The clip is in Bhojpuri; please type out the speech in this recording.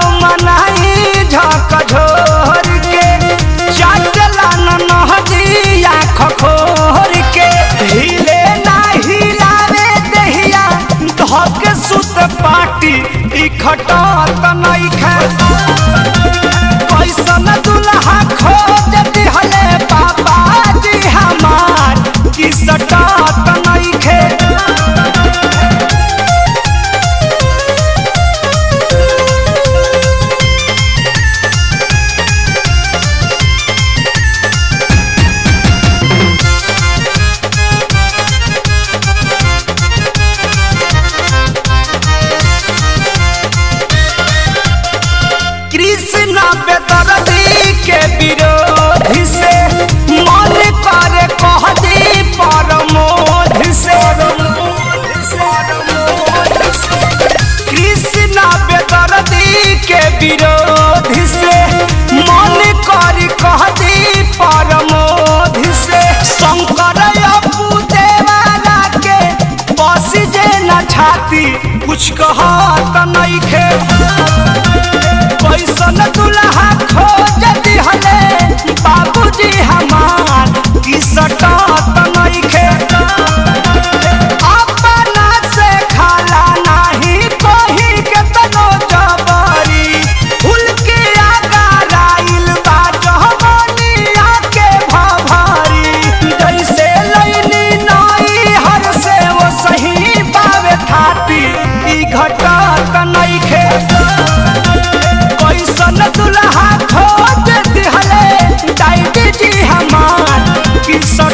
मनाई झक झोर के चाटला न नहजिया खखोर के हिले ना हिलावे दहिया धक सुत पाटी ई खटत नइखे कैसन दुल्हा खोज दिहले बाबा जी हमार की सटत नइखे कृष्ण बेदर्दी के विरोधी से मन करे कह दी परमोध से कृष्ण बेदर्दी के विरोधी से मन करे कह दी परमोध से शंकर अपू देवारा के बस जे न छाती कुछ कहत नइखे कैसन दुल्हा खोज दिहले बाबूजी हमार की सटत नइखे अपना से खाला नाही कोही के तनो जबरी फूल के आगाराइल बा जहमनिया के भभारी जैसे लैली नाई हर से वो सही पावे थाती ई घटत नइखे कैसन दुल्हा खोज दिहले डाइडी जी हमार की